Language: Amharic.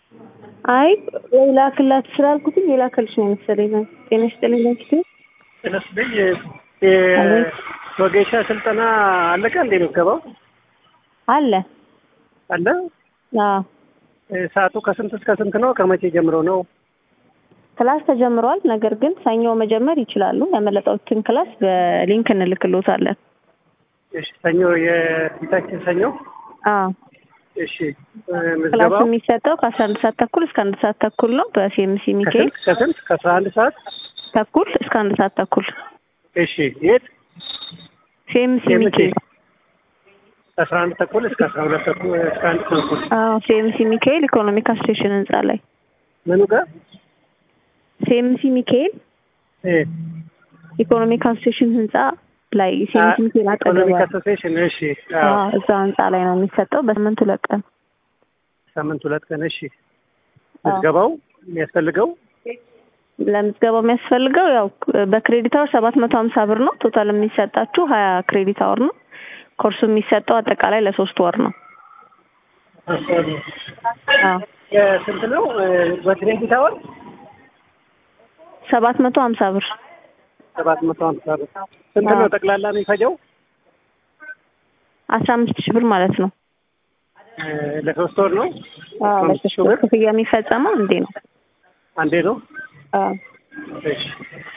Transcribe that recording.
አይ ወይ ላክላት ስላልኩትኝ የላከልሽ ነው መሰለኝ። ጤና ይስጥልኝ ለኪቱ ስለስለኝ የወጌሻ ስልጠና አለቀ እንዴ? ምዝገባው አለ አለ። አዎ ሰዓቱ ከስንት እስከ ስንት ነው? ከመቼ ጀምሮ ነው? ክላስ ተጀምሯል። ነገር ግን ሰኞ መጀመር ይችላሉ። ያመለጠውትን ክላስ በሊንክ እንልክልዎታለን። እሺ፣ ሰኞ የፊታችን ሰኞ። አዎ እሺ፣ ክላስ ምዝገባው የሚሰጠው ከአስራ አንድ ሰዓት ተኩል እስከ አንድ ሰዓት ተኩል ነው በሲኤምሲ ሚካኤል ከስንት ከስንት ከአስራ አንድ ሰዓት ተኩል እስከ አንድ ሰዓት ተኩል እሺ፣ የት ሲኤምሲ CMC? ሚካኤል ከአስራ አንድ ተኩል እስከ አስራ ሁለት ተኩል እስከ አንድ ተኩል አዎ ሲኤምሲ ሚካኤል ኢኮኖሚክ አሶሴሽን ህንጻ ላይ ምኑ ጋር ሲኤምሲ ሚካኤል እ ኢኮኖሚክ አሶሴሽን ህንጻ ላይ ሲኤምሲ ሚካኤል አጠገብ ኢኮኖሚክ ያለ- አሶሲዬሽን። እሺ፣ አዎ አዎ፣ እዛ ህንጻ ላይ ነው የሚሰጠው በሳምንት ሁለት ቀን ሳምንት ሁለት ቀን። እሺ፣ ምዝገባው የሚያስፈልገው ለምዝገባው የሚያስፈልገው ያው በክሬዲት አወር ሰባት መቶ ሀምሳ ብር ነው። ቶታል የሚሰጣችሁ ሀያ ክሬዲት አወር ነው። ኮርሱ የሚሰጠው አጠቃላይ ለሶስት ወር ነው። አዎ ስንት ነው በክሬዲት አወር? ሰባት መቶ ሀምሳ ብር ሰባት መቶ ሀምሳ ብር። ስንት ነው አዎ። ጠቅላላ የሚፈጀው? አስራ አምስት ሺህ ብር ማለት ነው። እ፣ ለሶስት ወር ነው? አዎ አስራ አምስት ለሶስት ሺህ ወር ብር ክፍያ የሚፈጸመው እንዴ ነው። አንዴ ነው? አዎ እሺ